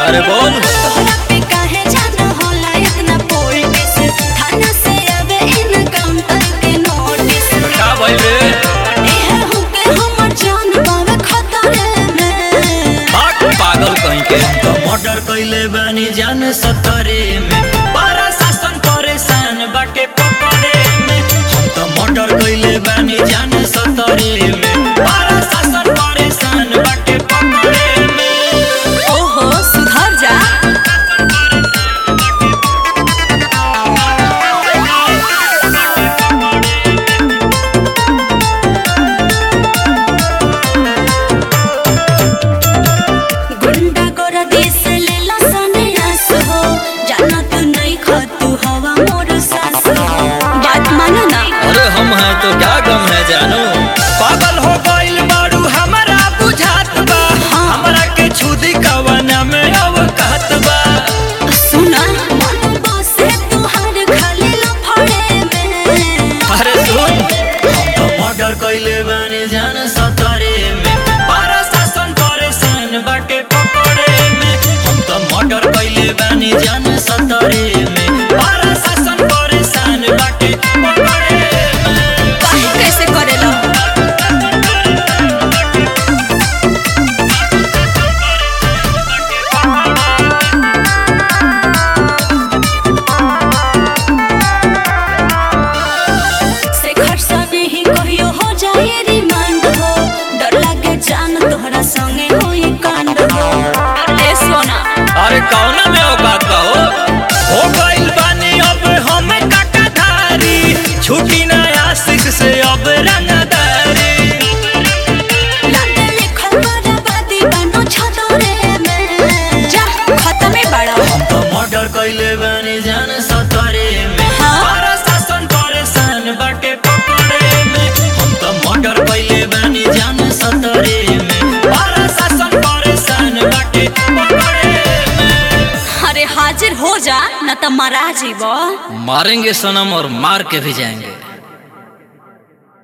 अरे बोल तोहरा पे काहे जान होला इतना पोल्टिस थाना से आवे इनकाउंटर के नोटिस का भइल रे एहे होके हमर जान पावे खतरे में भाग पागल कहीं के तो मर्डर कैले बानी जान सतरे में पारा शासन परेशान बाटे पकड़े में हम तो मर्डर कैले बानी जान सतरे में पारा शासन परेशान बाटे पकड़े में ओहो सुधर जा गुंडा गोरा देश ले लो सन्यास हो जाना तू नहीं खतु हवा मोर सास हो बात मानो ना अरे हम हैं तो क्या गम है जानू पागल हो गइल बारू हमरा बुझात बा हमरा के छुदी कवना में अवकात बा सुना मन बसे तुहार खाली लफड़े में अरे सुन हम तो मर्डर कैले बानी जान सतरे में पारा शासन परेशान बाटे पकड़े में हम तो मर्डर कैले बानी जान सतरे में पारा शासन परेशान बाटे पकड़े में काहे कैसे करेलो से खर्चा नहीं कहियो हो जाए रिमांड हो डर लागे जान तोहरा संगे होई कांड हो ए सोना अरे कौना में औकात बा हो हो गइल बानी अब हम काकाधारी छुटी ना आशिक से अब रंगदारी लागे लिखल बर्बादी बनो छतरे में जा खत्मे बड़ा हम तो मर्डर कैले बानी जान सतरे में हाँ? पारा शासन परेशान बाटे पकड़े में हम तो मर्डर कैले बानी जान सतरे में पारा शासन परेशान बाटे पकड़े में अरे हाजिर हो जा न त मरा जीवो मारेंगे सनम और मार के भी जाएंगे